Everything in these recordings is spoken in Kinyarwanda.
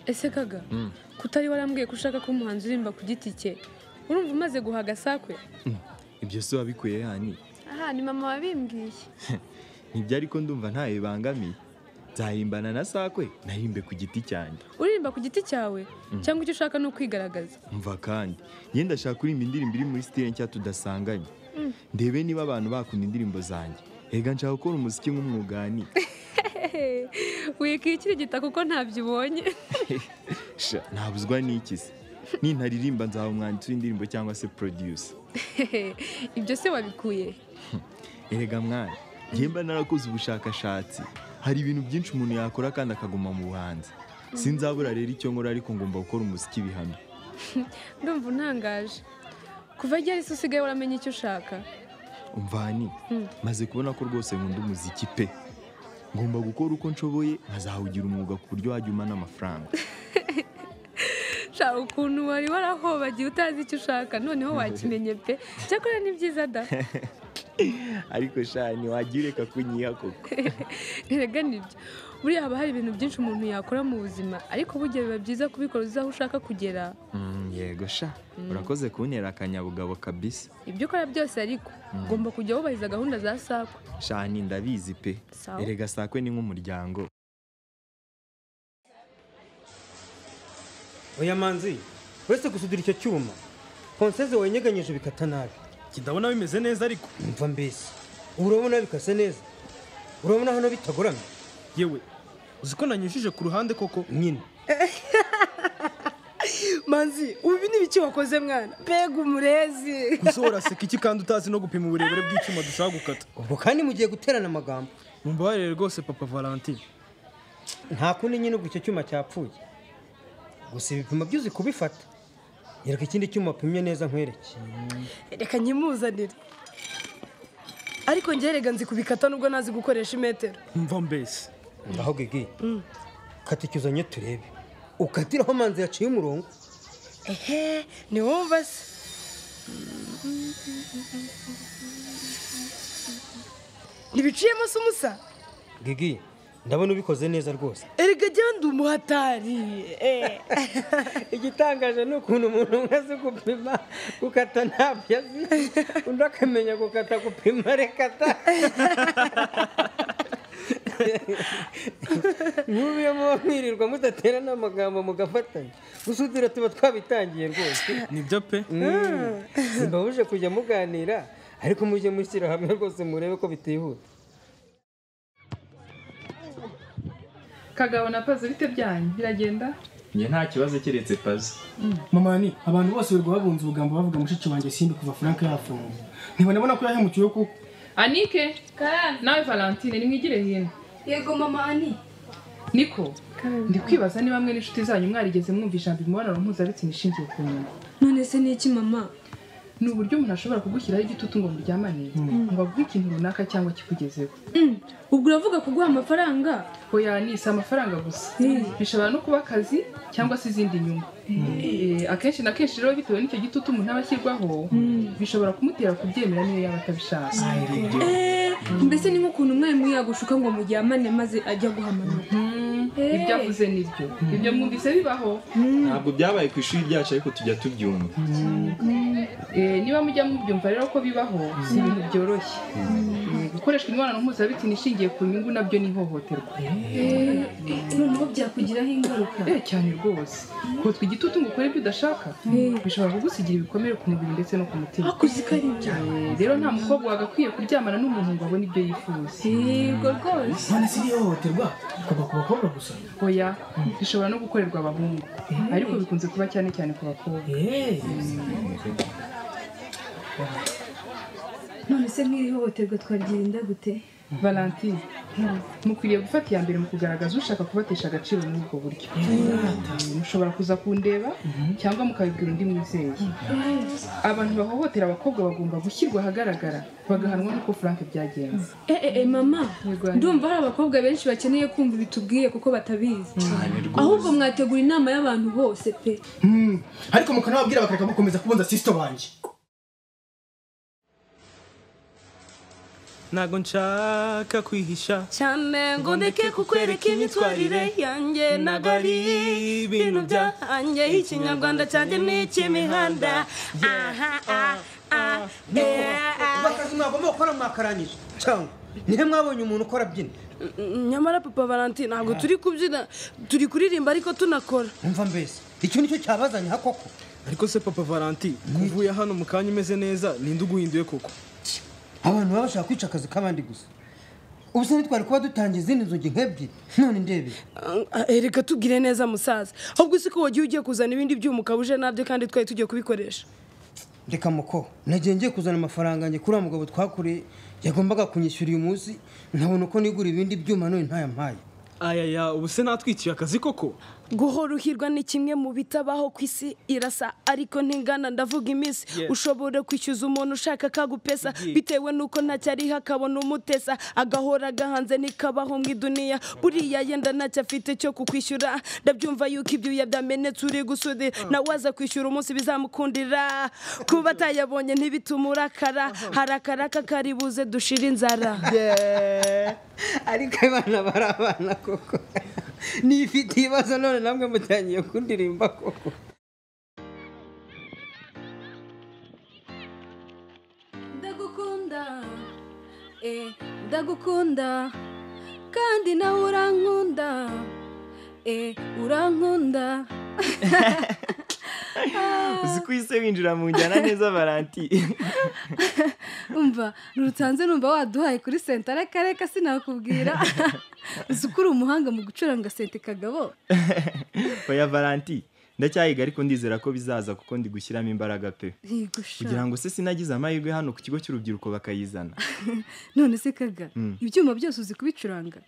ese kaga kutari warambwiye ko ushaka ko umuhanzi uririmba ku giti cye urumva umaze guha agasakwe ibyo si wabikuye yani aha ni mama wabimbwiye ntibyari ko ndumva ntawe bibangamiye nzahimbana na sakwe nahimbe ku giti cyanjye uririmba ku giti cyawe cyangwa icyo ushaka ni ukwigaragaza mva kandi njye ndashaka kuririmba indirimbo iri muri sitire nshya tudasanganye ndebe niba abantu bakunda indirimbo zanjye Ega nshaka gukora umuziki nk'umwugani wikikirigita kuko ntabyo ubonye Sha, ntabuzwa n'iki se nintaririmba nzaba umwanditsi w'indirimbo cyangwa se producer ibyo se wabikuye erega mwana njye mba narakoze ubushakashatsi hari ibintu byinshi umuntu yakora kandi akaguma mu buhanzi sinzabura rero icyo nkora ariko ngomba gukora umuziki bihamye ndumva untangaje kuva igihe ariko usigaye waramenye icyo ushaka umvani maze kubona ko rwose nkunda umuziki pe ngomba gukora uko nshoboye nkazawugira umwuga ku buryo wajya umana amafaranga shaka ukuntu wari warahobagiye utazi icyo ushaka noneho wakimenye pe cyakora ni byiza da ariko sha ntiwagira ureka kunyiha koko erega nibyo buriya haba hari ibintu byinshi umuntu yakora mu buzima ariko burya biba byiza kubikora uzi aho ushaka kugera Mm, yego sha urakoze kuntera akanyabugabo kabisa ibyo ukora byose ariko ugomba kujya wubahiriza gahunda za sakwa shani ndabizi pe Sawa. erega sakwe ni nk'umuryango oya manzi uretse gusudira icyo cyuma ponseze wanyeganyije bikata nabi Njye ndabona bimeze neza ariko mva mbese ubu urabona bikase neza urabona hano bitagoramye yewe uzi ko nanyujije ku ruhande koko nyine manzi ubu ni ibiki wakoze mwana mbega umurezi gusa uraseka iki kandi utazi no gupima uburebure bw'icyuma dushaka gukata ubwo kandi mugiye guterana amagambo mumbabarire rwose papa valentine nta kundi nyine ubwo icyo cyuma cyapfuye gusa ibipimo byo uzi kubifata nyereka ikindi cyuma wapimye neza nkwereke reka nkimuzanire ariko njye rega nzi kubikata nubwo nazi gukoresha imetero mva mbese ngaho gege kata icyo uzanye turebe ukatiraho manzi yaciye umurongo ehe ni wumva se ntibiciyemo se umusa gege ndabona ubikoze neza rwose erega jya ndi umuhatari eh. igitangaje ni ukuntu umuntu umwe azi gupima gukata ntabyo azi undi akamenya gukata gupima rekata nk'ubu iyo muba mwirirwa mudaterana amagambo mugafatanya gusudira tuba twabitangiye rwose nibyo pe mbabuje kujya muganira ariko mujye mushyira hamwe rwose murebe ko bitihuta kagabo na pazo bite byanyu biragenda njye nta kibazo keretse pazi mama ni abantu bose bari babunze ubugambo bavuga mushiki wanjye simbi kuva frank yafunga ntibanabona ko yahemukiwe kuko anike nawe valentine nimwigire hino yego mama ani niko ndi kwibaza niba mwe n'inshuti zanyu mwarigeze mwumva ijambo imibonano mpuzabitsina ishingiye ku nyuma none se ni iki mama ni uburyo umuntu ashobora kugushyiraho igitutu ngo muryamane ngo aguhe ikintu runaka cyangwa kikugezeho Mm, ubwo uravuga kuguha amafaranga oya ni si amafaranga gusa bishobora no kuba akazi cyangwa se izindi nyungu Eh, akenshi na kenshi rero bitewe n'icyo gitutu umuntu aba ashyirwaho bishobora kumutera kubyemera niyo yaba atabishaka Eh, mbese ni nk'ukuntu umwarimu yagushuka ngo muryamane maze ajya guhamanura Eh. ibyo avuze nibyo ibyo mwumvise bibaho ntabwo byabaye ku ishuri ryacu ariko tujya tubyumva Eh, niba mujya mubyumva rero ko bibaho si ibintu byoroshye Eh, gukoreshwa imibonano mpuzabitsina ishingiye ku nyungu nabyo ni ihohoterwa noneho byakugiraho ingaruka Eh, cyane rwose kotwa igitutu ngo ukore ibyo udashaka bishobora kugusigira ibikomere ku mubiri ndetse no ku mutima akoze ikari byawe Eh, rero nta mukobwa wagakwiye kuryamana n'umuntu ngo abone ibyo yifuza yego rwose none si iriya hohoterwa kuva ku bakobwa gusa oya bishobora no gukorerwa abahungu ariko bikunze kuba cyane cyane ku bakobwa Eh. none se nk'iri hohoterwa twaryirinda gute valentine mukwiriye gufata iya mbere mu kugaragaza ushaka kubatesha agaciro muri ubwo buryo mushobora kuza kundeba cyangwa mukabibwira undi mwizeye abantu bahohotera abakobwa bagomba gushyirwa ahagaragara bagahanwa nk'uko frank byagenze eh, eh, eh, mama Yego, Ani. ndumva hari abakobwa benshi bakeneye kumva ibitubwiye kuko batabizi ahubwo mwategura inama y'abantu bose pe Hmm. ariko mukanababwira bakareka gukomeza kubunza sisito banjye ntabwo nshaka kwihisha cyane ngo ndeke kukwereka imyitwarire yanjye ntabwo ari ibintu byanjye ikinyarwanda cyanjye ni icy'imihanda aha aha aha eh, ah. akazi mwagomba gukora mwakarangije cyangwa nihe mwabonye umuntu ukora abyina nyamara papa valentine ntabwo turi kubyina turi kuririmba ariko tunakora umva mbese icyo nicyo cyabazanye ha koko ariko se papa valanti kuvuye hano mu kanya umeze neza ninde uguhinduye koko abantu baba bashaka kwica akazi k'abandi gusa ubu se ntitwari kuba dutangiye izindi nzugi nk'ebyiri none ndebe Ah, eh, reka tubwire neza musaza ahubwo si ko wagiye ugiye kuzana ibindi byuma ukabuje nabyo kandi twari tugiye kubikoresha reka muko nagiye ngiye kuzana amafaranga njye kuri wa mugabo twakoreye yagombaga kunyishyura uyu munsi nkabona uko nigura ibindi byuma none ntayampaye ayaya ubu se natwikiye akazi koko guhora uhirwa ni kimwe mu bitabaho ku isi irasa ariko ntingana ndavuga iminsi Yes. ushobora kwishyuza umuntu ushaka akagupesa bitewe n'uko ntacyo ariho akabona umutesa agahora agahanze ntikabaho mu iduniya buriya yenda ntacyo afite cyo kukwishyura ndabyumva yuko ibyuya byamenetse uri gusudira nawe aza kwishyura umunsi bizamukundira kuba atayabonye ntibitume urakara harakara kakari buze dushire inzara ariko abana bari abana koko nifite ibibazo none namwe mutangiye kundirimba koko ndagukunda eh ndagukunda kandi nawe urankunda eh urankunda uzi ko ise winjira mu njyana neza valanti umva rutanze numva waduhaye kuri senta arakareka sinakubwira uzi ko uri umuhanga mu gucuranga sente kagabo oya valanti ndacyayiga ariko ndizera ko bizaza kuko ndi gushyiramo imbaraga pe yigusha kugira ngo se sinagize amahirwe hano ku kigo cy'urubyiruko bakayizana none se kaga ibyuma byose uzi kubicuranga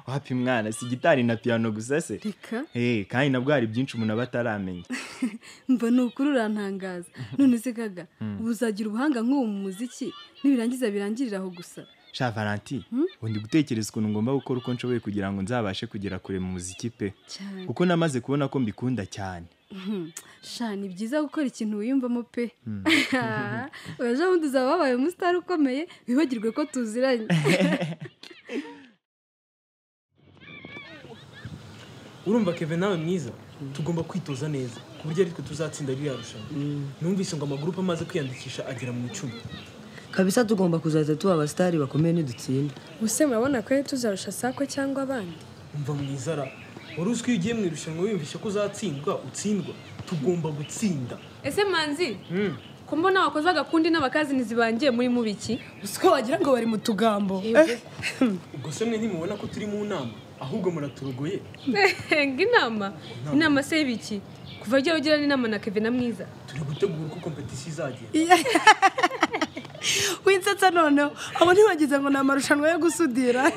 wapi mwana si gitari na piyano gusa se reka Eh, kandi nabwo hari byinshi umuntu aba ataramenya mva ni ukuri urantangaza none se kaga ubu uzagira ubuhanga nk'ubu mu muziki nibirangiza birangirira aho gusa sha valanti ubu ndi gutekereza ukuntu ngomba gukora uko nshoboye kugira ngo nzabashe kugera kure mu muziki pe cyane kuko namaze kubona ko mbikunda cyane sha ni byiza gukora ikintu wiyumvamo pe uraje bundi uzaba wabaye umusitari ukomeye wibagirwe ko tuziranye urumva keve nawe mwiza tugomba kwitoza neza ku buryo aritwe tuzatsinda ririya rushanwa numvise ngo amagurupe amaze kwiyandikisha agera mu icumi kabisa tugomba kuzaza tuba abasitari bakomeye nidutsinda ubuse murabona ko tuzarusha sako cyangwa abandi umva mwiza ra wari uzwi iyo ugiye mu irushanwa wiyumvishe ko uzatsindwa utsindwa tugomba gutsinda ese manzi ko mbona wakoze agakundi n'abakazinizi bangiye muri mubiki uzi ko wagira ngo bari mu tugambo ubwo se mwe ntimubona ko turi mu nama ahubwo muraturogoye ngo inama inama se y'ibiki kuva igihe ugirana inama na kevin na mwiza turi gutegura uko kompetisiyo izagenda winsetsa noneho abo ntibagize ngo ni amarushanwa yo gusudira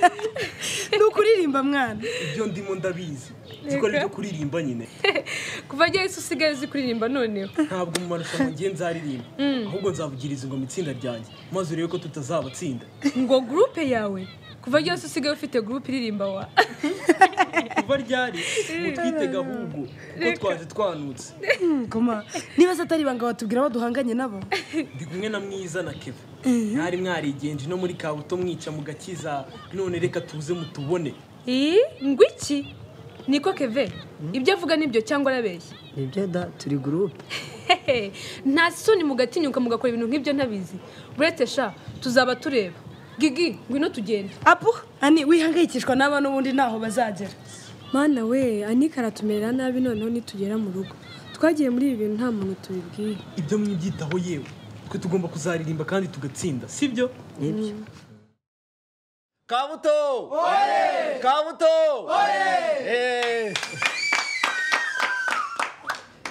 ni ukuririmba mwana ibyo ndimo ndabizi nziko ari ibyo kuririmba nyine kuva igihe isi usigaye uzi kuririmba noneho ntabwo mu marushanwa ngiye nzaririmba ahubwo nzavugiriza ngo mu itsinda ryanjye maze urebe ko tutazabatsinda ngo gurupe yawe kuva igihe isi usigaye ufite gurupe iririmba wa kuba ryari utwitega ahubwo kuko twaje twanutse Ngoma, niba se atari ibanga batubwira abo duhanganye nabo ndi kumwe na mwiza na keva mwari mwarigenje no muri kabuto mwica mu gakiza none reka tuze mutubone iyi ngo iki niko keve ibyo avuga nibyo cyangwa arabeshya nibyo da turi gurupe Hehe, nta soni mugatinyuka mugakora ibintu nk'ibyo ntabizi burete sha tuzaba tureba gigi ngwino tugende apu ani wihangayikishwa n'aba n'ubundi ntaho bazagera mana we anika aratumerera nabi noneho nitugera mu rugo twagiye muri ibi bintu nta muntu tubibwiye ibyo mwibyitaho yewe twe tugomba kuzaririmba kandi tugatsinda sibyo nibyo kabuto kabuto Eh.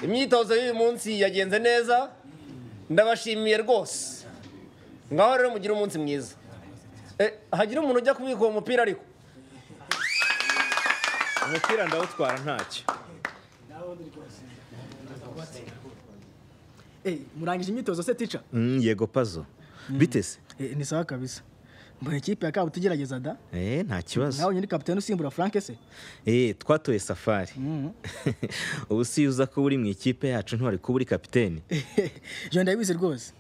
imyitozo y'uyu munsi yagenze neza ndabashimiye rwose ngaho rero mugire umunsi mwiza Eh, hagira umuntu ujya kubika uwo mupira ariko umupira ndawutwara ntacyo murangije imyitozo se tica Mm, yego pazo bitese ni sawa kabisa mbona ikipe ya kabuto igerageza da Eh, nta kibazo nawe nyiri kapitani usimbura frank se Eh, twatoye safari ubu si uza kuba uri mu ikipe yacu ntiwari kuba uri kapiteni jean ndabizi rwose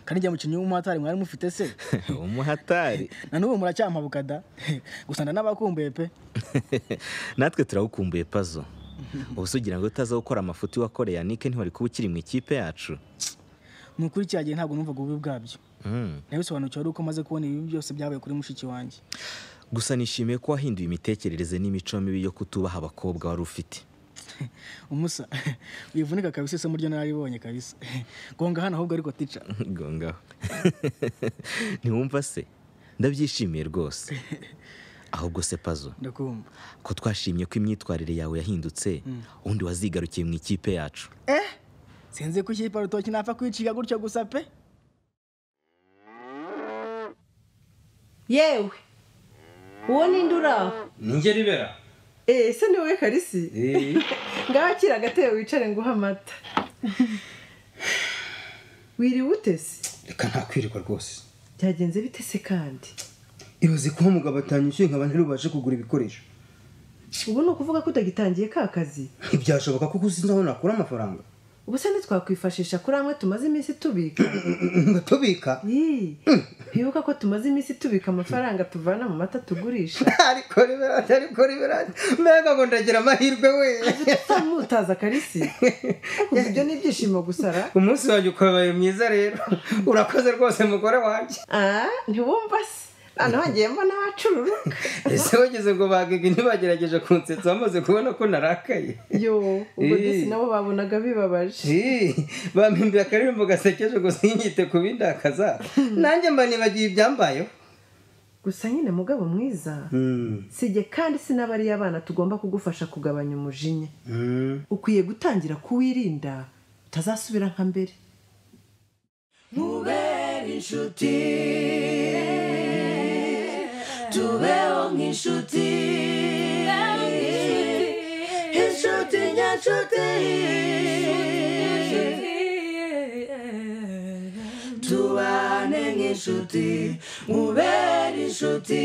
kandi njya mukinnyi w'umuhatari mwari mufite se umuhatari na n'ubu muracyampabuka da gusana n'abakumbuye pe natwe turawukumbuye pazo ubu se ugira ngo utaza gukora amafuti wakoreye yanike ntiwari kuba ukiri mu ikipe yacu ni ukuri cya gihe ntabwo numvaga ububi bwabyo Mm. nabisobanukiwe ari uko maze kubona ibi byose byabaye kuri mushiki wanjye gusa nishimiye ko wahinduye imitekerereze n'imico mibi yo kutubaha abakobwa wari ufite umusa wivunika kabisa isomo ryo nararibonye kabisa gonga hano ahubwo ariko tica gongaho ntiwumva se ndabyishimiye rwose ahubwo se pazo ndakumva ko twashimye ko imyitwarire yawe yahindutse Mm. undi wazigarukiye mu ikipe yacu eh sinzi ko ikipe rutoki napfa kwiciga gutyo gusa pe yewe uwo ninde uraho Ninjye ribera. eee se ni wowe karisi ngaho akira agatebe wicare nguhe amata wiriwe utese reka ntakwirirwa rwose byagenze bite se kandi ibaze kuba umugabo atanyishyuye nkaba ntirubashe kugura ibikoresho ubu ni ukuvuga ko utagitangiye ka kazi ntibyashoboka kuko usinzi aho nakura amafaranga ubu se ntitwakwifashisha kuri amwe tumaze iminsi tubika ngatubika bibuka ko tumaze iminsi tubika amafaranga tuvana mu mata tugurisha ariko riberati ariko riberati mbega ngo ndagira amahirwe we mutaza karisi ibyo ni ibyishimo gusara umunsi wanjye ukabaye mwiza rero urakoze rwose mugore wanjye Ah, ntiwumva se hano hagiye mbona abacururuka ese wageze ngo bagega ntibagerageje kunsetsa bamaze kubona ko narakaye yo ubwo Eh. disi nabo babonaga bibabaje Eh, bampimbiye akaririmbo gasekeje ngo sinyite kubindakaza nanjye mba nibagiwe ibyambayeho gusa nyine mugabo mwiza sijye kandi sinabariye abana tugomba kugufasha kugabanya umujinya ukwiye gutangira kuwirinda utazasubira nka mbere mubere inshuti tubeho nk'inshuti inshuti nyanshuti tubane nk'inshuti mubere inshuti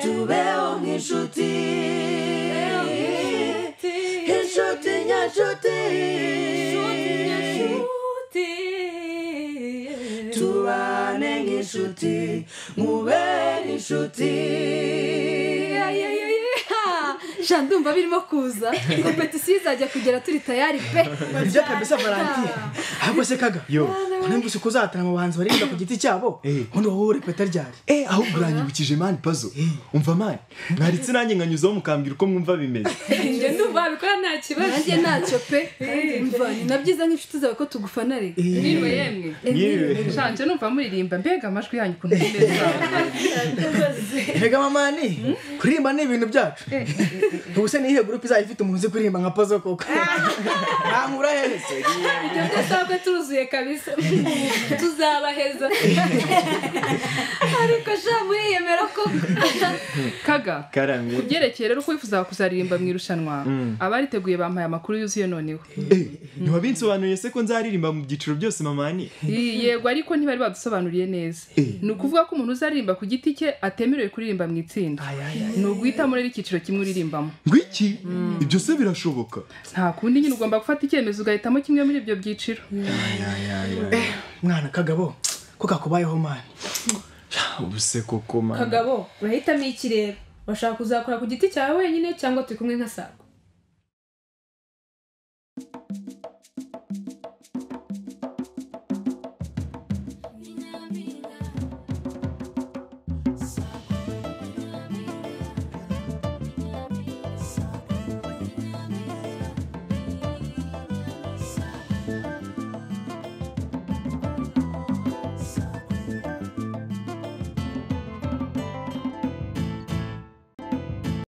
tubeho nk'inshuti inshuti nyanshuti tubane nk'inshuti mubere inshuti jean ndumva birimo kuza kompetisiyo izajya kugera turi tayari pe ibyo kabisa valantiye ahubwo se kaga Yo. unumvise ko uzatana mu bahanzi baririmba ku giti cyabo ubundi wowe urepeta ryari eh ahubwo uranyibukije mani pazo umva mani mwaritse nanjye nkanyuzaho mukambwira uko mwumva bimeze njye ndumva wabikora nta kibazo nanjye ntacyo pe umva ni na byiza nk'inshuti zawe ko tugufana rege Mwiriwe yemwe Mwiriwe. shanje numva muririmba mbega amajwi yanyu ukuntu meza mbega mamani kuririmba ni ibintu byacu ubu se niyihe gurupe izajya ifite umuntu uzi kuririmba nka pazo koko nankura heza ibyo byose ahubwo turuzuye kabisa tuzabaheza ariko sha muriyemera koko kaga karame ku byerekeye rero uko wifuzaga kuzaririmba mu irushanwa Mm. abariteguye bampaye amakuru yuzuye noneho ntiwabinsobanuriye se ko nzaririmba mu byiciro byose mamani Iyi, yego ariko ntibari badusobanuriye neza ni ukuvuga ko umuntu uzaririmba ku giti cye atemerewe kuririmba mu itsinda ni uguhitamo rero icyiciro kimwe uririmbamo ngwiki ibyo se birashoboka nta kundi nyine ugomba gufata icyemezo ugahitamo kimwe muri ibyo byiciro mwana kagabo ko kakubayeho mani ubu se koko mani kagabo urahitamo ikireba urashaka kuzakora ku giti cyawe wenyine cyangwa turi kumwe nka sago